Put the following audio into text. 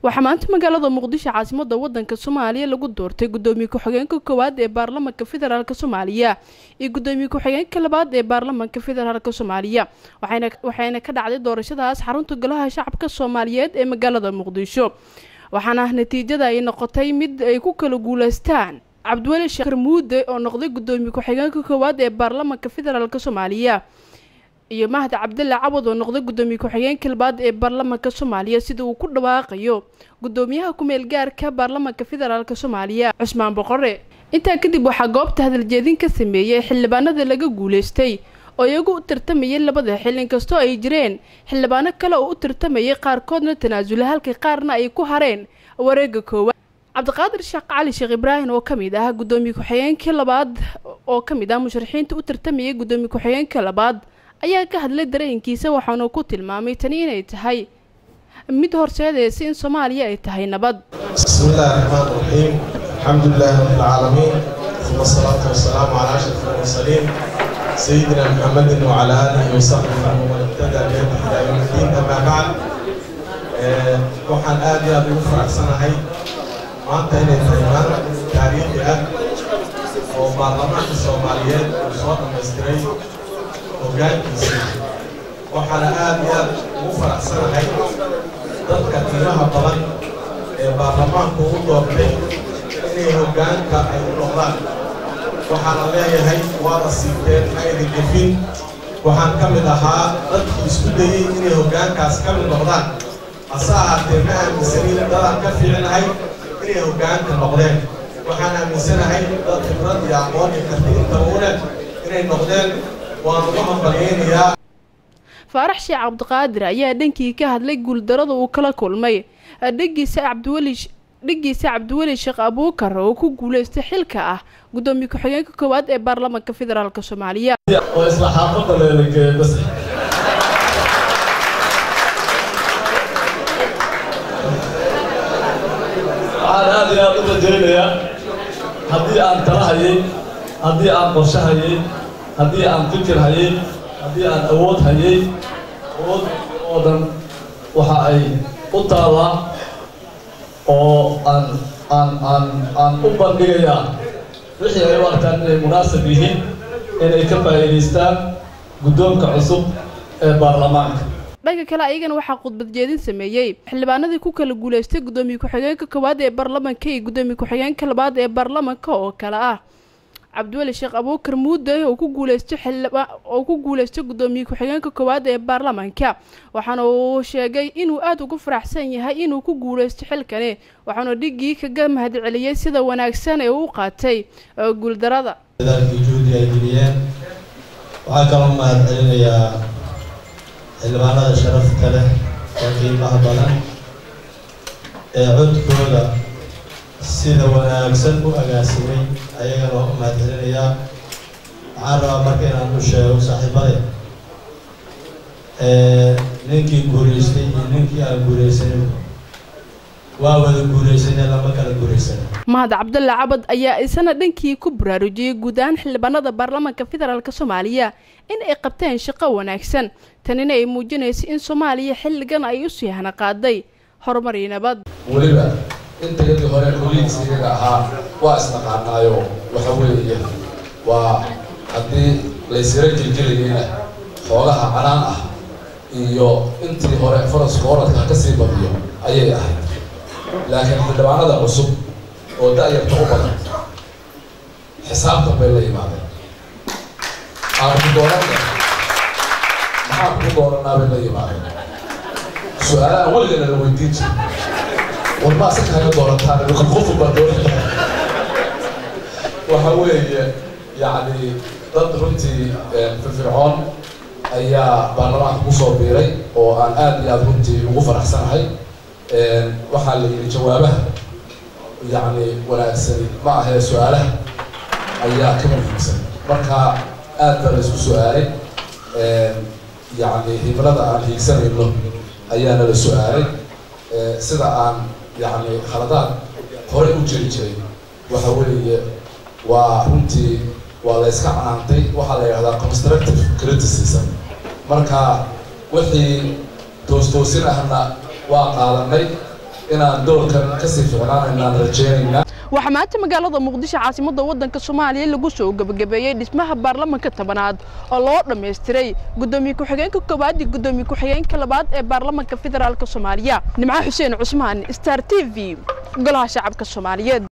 waxaa maanta magaalada muqdisho caasimada wadanka soomaaliya lagu doortay gudoomiye ku-xigeenka koowaad ee baarlamanka federaalk soomaaliya iyo gudoomiye ku-xigeenka labaad ee baarlamanka federaalk soomaaliya waxayna ka dhacday doorashadaas xarunta golaha shacabka soomaaliyeed ee magaalada muqdisho waxaana natiijada ay noqotay mid ay ku kala guuleystaan cabdiweli sheekh muude oo noqday gudoomiye ku-xigeenka koowaad ee baarlamanka federaalk soomaaliya iyo mahad cabdalla cawad oo noqday gudoomiye ku-xigeenka labaad ee baarlamanka soomaaliya sida uu ku dhawaaqayo gudoomiyaha ku-meel gaarka baarlamanka federaalk soomaaliya cusmaan boqore intaa kadib waxaa goobta hadaljeedin ka sameeyey xildhibaanada laga guuleystay oo iyagu u tartamayay labada xil inkastoo ay jireen xildhibaano kale oo u tartamayay qaarkoodna tanaasula halka qaarna ay ku hareen wareega koowaad cabdiqaadir sheekh cali sheekh ibraahim oo kamid ah gudoomiye ku-xigeenka labaad oo kamid ah musharaxiinta u tartamayay gudoomiye ku-xigeenka labaad ayaa ka hadlay dareenkiisa waxaanu ku tilmaamay tani inay tahay mid horseedaysa in soomaaliya ay tahay nabad bismi illaahi raxmaan raxiim alxamdu lilaahi rabbilcaalamiin uma asalaatu wasalaamu calaa ashraf almursaliin sayidina muxamedin wacalaa aalihi wasaxbihi waman ibtadaa bihadi ilaa yowm iddiin amaa bacd waxaan aad iyo aada ugu faraxsanahay maanta inay tahay maalin taariikhi ah oo baarlamaanka soomaaliyeed uu soo dhamaystiray hoggaankiisa waxaana aad iyo aad ugu faraxsanahay dadka qiimaha badan ee baarlamaanku u doortay inay hoggaanka ay u noqdaan waxaana leeyahay waada siibteen ayda gefin waxaan ka mid ahaa dadkii isku dayey inay hoggaankaas ka mid noqdaan hase ahaatee ma aaminsanin dadaan ka fiicnahay inay hoggaanka noqdeen waxaan aaminsanahay dad khibrad iyo aqoon iyo karti intaba u leh inay noqdeen waan ugu hambalyeynayaa faarax sheekh cabdiqaadir ayaa dhankii ka hadlay guuldarada uu kala kulmay dhegiisa cabdiweli dhegiisa cabdiweli sheekh abuukar oo ku guuleystay xilka ah gudoomiye ku-xigeenka koowaad ee baarlamanka federaalk soomaaliya oo isla xaafadda leelagee bas waxaan aad iyo aad u rajaynayaa haddii aan tala hayay haddii aan qorshe hayay haddii aan fikir hayay haddii aan awood hayay awood oo dhan waxa ay u taallaa oo aan aan aan aan u bandhigayaa wixii ay u arkaan inay munaasab yihiin inay ka faa'iidaystaan guddoonka cusub ee baarlamaanka dhanka kale ayagana waxaa khudbad jeedin sameeyey xildhibaanadii ku kala guuleystay gudoomiye ku-xigeenka koowaad ee baarlamanka iyo gudoomiye ku-xigeenka labaad ee baarlamanka oo kale ah cabdiweli sheekh abuukar muude oo ku guuleystay xildhibaa oo ku guuleystay gudoomiye ku-xigeenka koowaad ee baarlamanka waxaana uu sheegay inuu aada ugu faraxsan yahay inuu ku guuleysto xilkani waxaana dhigii kaga mahadceliyey sida wanaagsan ee uu qaatay guuldarada dadaalkii juhdi ay geliyeen waxaa kaloo mahad celinayaa xildhibaanada sharafta leh oo qiimaha badan ee codkooda sida wanaagsan u agaasimay ayagana waa u mahad celinayaa waxaan rabaa marka inaan u sheego saaxiibade ninkii guulaystay iyo ninkii aan guulaysanin waa wada guulaysanee lama kala guulaysan mahad cabdalla cabad ayaa isana dhankii ku baraarujiyey guud ahaan xildhibaanada baarlamanka federaalk soomaaliya in ay qabteen shaqo wanaagsan tanina ay muujinayso in soomaaliya xilligan ay usii hana qaaday horumar iyo nabad weliba intayadii hore koliigs iyaga ahaa waa isnaqaanaayo waxa weeye waa haddii laysira jiljilayeyna xoogaha canaan ah iyo intii hore faraska oradka ka sii badiyo ayay ahayd laakiin xildhibaanada cusub oo da-yarta u badan xisaabtan bay la yimaadeen aan ku dooranna maxaan ku dooranaa bay la yimaadeen su-aalaha weligana la weydiin jira warmaa si kaaga doorantaan qofu baa doonaya waxa weeye yacni dad runtii firfircoon ayaa baarlamaanka kusoo biiray oo aan aada iyo aada runtii ugu faraxsanahay waxaa la yidhi jawaabaha yacni wanaagsani ma ahee su-aalaha ayaa ka muhiimsan marka aad baa la isku su-aalay yacni himlada aan hiigsanayno ayaana la su-aalay sida aan yacni khaladaad horey u jiri jiray waxa weeye waa runtii waa la iska canaantay waxaa la yidhahdaa constructive criticism marka wixii toostoosin ahna waa qaadanay inaan doorkan kasii ficnaanaynaan rajeynaynaa waxaa maanta magaalada muqdisho caasimadda waddanka soomaaliya lagu soo gebagabeeyey dhismaha baarlamanka tobanaad oo loo dhammaystiray guddoomiye ku-xigeenka koowaad iyo guddoomiye ku-xigeenka labaad ee baarlamanka federaalk soomaaliya nimco xuseen cusmaan star t v golaha shacabka soomaaliyeed